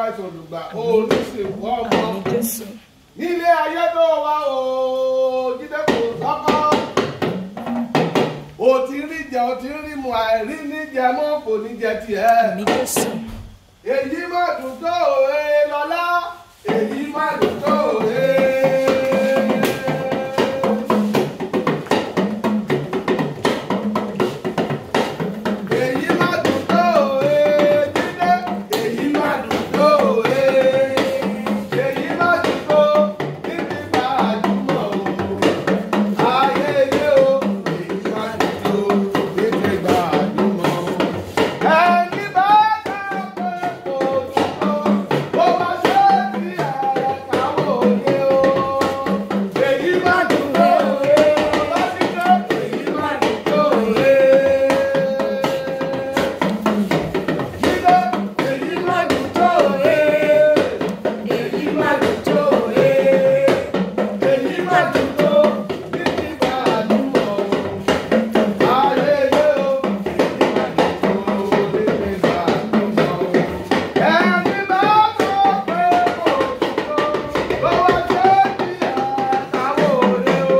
àìsàn olùgbà olùsìnkú ọmọ àmì jésù nílé ayé tó wá o jíde kò sọ́kọ́ o ti rí jẹ o ti rí mu àìrí níjẹ mọ́ kò ní jẹ tiẹ̀ àmì jésù èyí má dùn tó òwe lọ́lá èyí má dùn tó òwe. èyí má dùn tó òwe jíde èyí má dùn tó òwe èyí má dùn tó níbi bá àjùmọ̀ o ayé ilé o èyí má dùn tó níbi bá àjùmọ̀ o. ẹni bá dá pé kò dùn tó ó má ṣe bí ẹ̀rẹ̀ káwọ́ òye o. èyí má dùn tó òwe bá ti dé èyí má dùn tó òwe. Jídé, èyí má dùn tó òwe. Èyí má dùn tó òwe. Èyí má dùn tó títí bá àdúgbò o. Ayé yé o. Èyí má dùn tó títí bá àdúgbò o. Ẹni bá sọ pé kò dùn tó, ó wá ṣe bí àtàwọn òde o.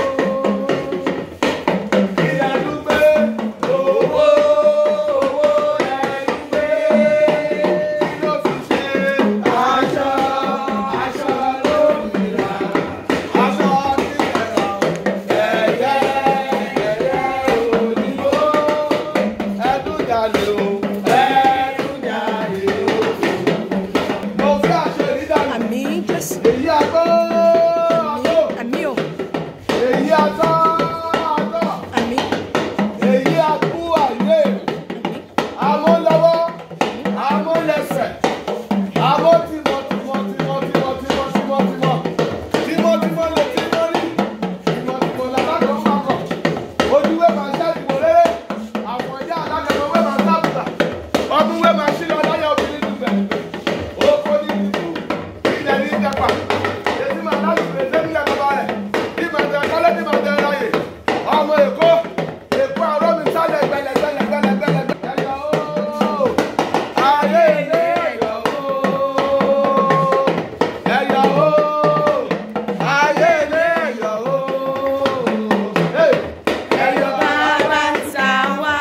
Ìyàdúgbé owó owó ẹ̀dúgbé kí ló fi ṣe aṣọ aṣọ lómìnira aṣọ nígbẹ̀rọ ẹ̀yẹ ẹ̀yẹ òyìnbó ẹ̀dúnjalè o ẹ̀dúnjalè o. Mo fẹ́ aṣọ ìdídàgbà àmì jésù èyí àgbọ̀ àgbọ̀ àmì o èyí àtọ̀ àtọ̀ àmì èyí àkú àyè amúlọ́wọ́ amúlẹ̀sẹ̀ amótímọ̀tímọ̀ tímọ̀tímọ̀ tímọ̀tímọ̀ tímọ̀tímọ̀ lè tí mọ́ ní tímọ̀tímọ̀ làlákọ̀ mákọ̀ ojúwé máa ṣáàtìmọ̀ rere àwọn ìyá alágbẹ̀mọ̀ wé máa sábùtà ọdún wé máa ṣí lọ láyé obìnrin dùgbẹ̀ oko ní ìdìbò ilẹ̀ ní ìjẹpà èyí máa láti pèsè nílẹ̀ bàbá rẹ̀ bí màá tẹ kọ́lé bí màá tẹ ráyè ọmọ èkó èkó àrọ́ mi sálẹ̀ gbẹlẹgbẹlẹgbẹlẹgbẹlẹ. ẹyọ ooo ayé ilé ẹyọ ooo ẹyọ ooo ayé ilé ẹyọ ooo ẹyọ bàbá ń ta wá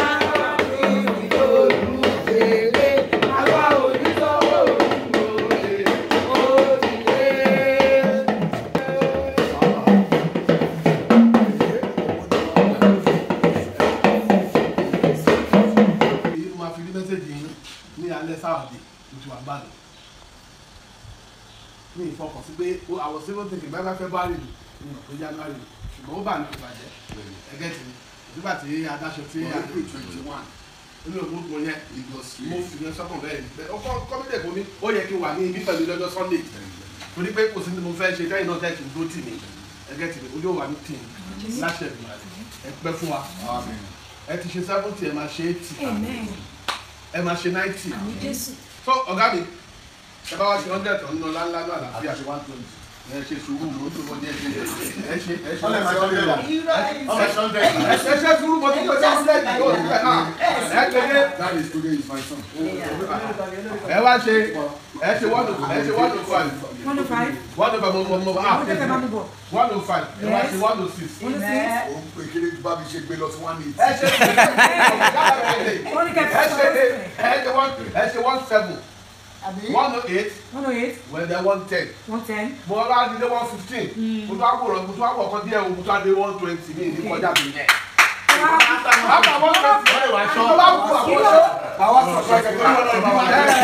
olùdèrè àwa oníṣòwò olùdèrè òdìdè. èyí máa fi rí mẹ́sẹ̀gì yín ní alẹ́ sáwàdì oṣù àgbàdo ní ìfọkàn sí pé ó àwọn civil thinking bá bá fẹ́ bá rìn ní ọ̀pẹ january ṣùgbọ́n ó bà ní ìbàjẹ́ ẹgẹ́ tì ní nígbà tí adáṣọ tí a nínú ògùn yẹn mo fi yẹn sọ́kàn bẹ́ẹ̀ ni bẹ́ẹ̀ ọkọ kọ́mídẹ̀ kò ní ó yẹ kí n wà ní ibi pẹ̀lú lọ́jọ́ sunday torí pé kò sí ní mo fẹ́ ṣe tẹ́yìn náà tẹ́kì dó tì mí ẹgẹ́ tì mí ojú ò wà ní tì mí láṣẹ ìgbìmọ̀ ẹ pẹ́ fún wa ẹ ti ṣe seventy ẹ máa ṣe eighty amen ẹ máa ṣe ninety àmì jésù so ọ̀gá mi ẹ bá wá ṣe hundred tán nínú ńláńlá náà àlàáfíà ẹ ṣe sùúrù ló tó wọlé ẹ ṣe ẹ ṣe ẹ ṣe ẹ ṣe ẹ ṣe sùúrù mo ti pèsè hundred yóò ti pẹ náà ẹ kéde ẹ wá ṣe ẹ ṣe one oh ẹ ṣe one oh five one oh five one oh five mo mo mo ah ọjọ́ kẹfà mi bọ̀ one oh five ẹ wá ṣe one oh six one oh six òun pé kéré bá mi ṣe gbé lọ sí one eight. ẹ ṣe wọ́n ní kẹfà ẹ ṣe ẹ ṣe one ẹ ṣe one seven one oh eight one oh eight well then one ten. one ten mo wá di dé one fifteen mo tún àwòrán mo tún àwọ̀ kan díẹ̀ o mo tún àdé one twenty mi ní kọjá mi yẹn. àbá one twenty wọ́n lè wá ṣọ́. mo bá kú àkóso. àwa sọ̀tọ̀ ẹ̀kẹ́ tó lọ́dọ̀ bá wà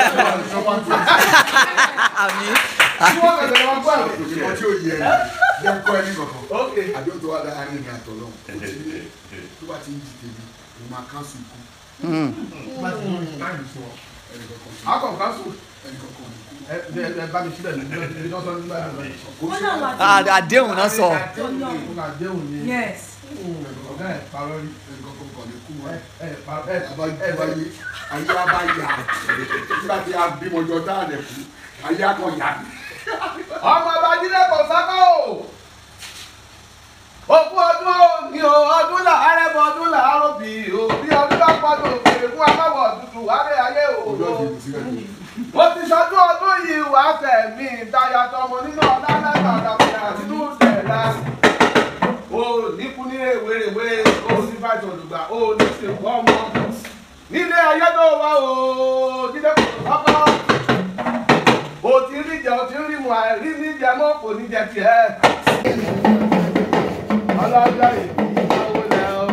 àmì tí wọ́n tẹ̀lé wọn gbọ́ ẹ̀rọ. ìmọ̀ tí ó yẹ ẹ jẹ́ ń kọ́ ẹni kankan. ok àdéhùn tó wà láàárín mi àtọ̀ náà ó ti ní tó bá ti ń di tèmi mo máa kánṣu ikú má ti mú táìmù fún ọ. ẹnì kankan sí akọ̀ kásù ẹnì kankan ní kú. ẹ ẹ ẹ bá mi sílẹ̀ ní ní lọ́sọ̀ nígbà yẹn. kò wọ́n sí náà wà wàhálà tí àdéhùn náà sọ. ọ̀gá àdéhùn ni yes ọ̀gá ẹ̀ parọ́ rí. ẹnì kankan kàn ní kú ẹ wọn. ẹ parọ́ ẹ àbájú ẹ ayé ayé wa bá yà nígbà tí a bímọ jọ dáadẹ kú ayé akọ yà mí. ọmọ babájídé kò sákò òkú ọdún òní o ọdún làárẹ̀ bọ ọdún làárọ̀ bì o bí ọdún bá pọ̀jù òkèèrè fún aláwọ̀ dúdú wáré ayé o ọjọ́ ìdìbò sílẹ̀ tó. mo ti ṣọdún ọdún wàá fẹ̀mí ìdáyà tọmọ nínú ọ̀la lágbàdàgbà nínú ìdẹ̀ra o ní kú ní rèwerèwe o ní fàjọ olùgbà o ní sèkú ọmọ nílé ayé tó wá o nílé kò tó kọ́kọ́ o ti rí jẹ o ti rí mu àìrí ní jẹ mọ́ kò ní jẹ tiẹ̀. ọlọ́jọ́ ìbí ìyàwó lẹ o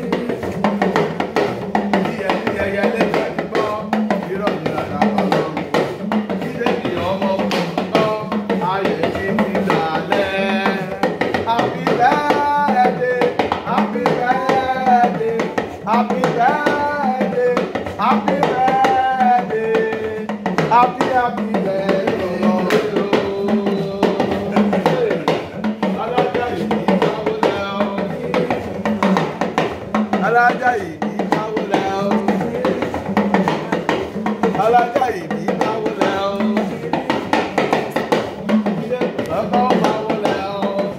ìyẹ ní ẹyẹ lẹ́yìn àdìgbọ́ irọ́ ní dada ọlọ́run ilé ní ọmọ òkùnkùn ayé ní ti dàlẹ́. Happy birthday, happy birthday, happy birthday, happy birthday, happy happy birthday. Alájà ìbí káwó lẹ́ o. Alájà ìbí káwó lẹ́ o. Ilé ọkọ̀ máa wọlé o.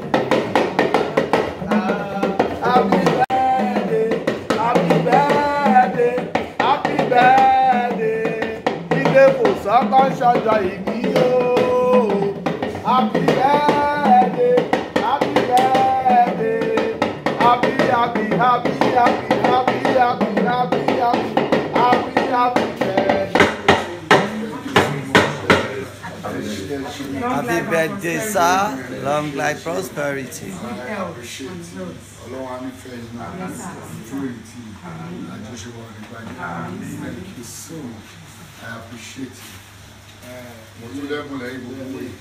Happy birthday, happy birthday, happy birthday. Ilé kò sọ́kọ́ ṣọjọ́ ìbí o. Happy birthday, happy birthday. Happy, happy, happy, happy, happy, happy, happy, happy, happy, happy birthday. Long Happy life and birthday, prosperity. sir. Long life, prosperity. Good health and growth. ọlọ́wọ́ á nífẹ̀ẹ́ yín náà fún ètí àjọṣepọ̀ nígbàdí thank you so much I appreciate you. mo tún lẹ́bùn lẹ́yìn gbogbo yìí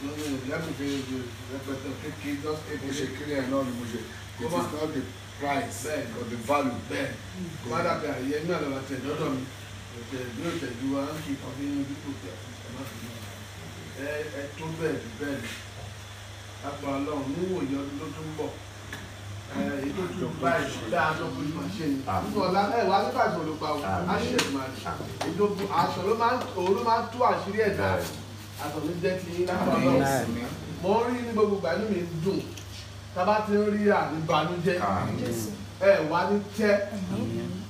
mo ṣe kiri ẹ̀ náà ni mo ṣe it is not the price but the value. bẹ́ẹ̀ kọ́dà pé àyè ní àlọ́ àti ẹ̀dọ́dọ̀ mi òtẹ̀ bí òtẹ̀jú wa ń kí ọbí inú dípò tí a fi ṣe má fi náà ẹ ẹ tó bẹ́ẹ̀ jù bẹ́ẹ̀ ni lápá ọlọ́run níwòye ọdún tó tún bọ̀ ẹ èyí tó tún báyìí dáa tó kú ní màṣẹ ni nínú ọ̀la ẹ wà nígbà tí olùpa o á ṣe ẹ̀ máa ṣe èyí tó kú aṣọ ló máa ń òun ló máa ń tú àṣírí ẹ̀dá aṣọ ló jẹ́ ti yín lápá ọlọ́run mo ń rí ní gbogbo ìgbà inú mi ń dùn tá a bá ti ń rí àníbanújẹ́ ẹ wá ní tẹ́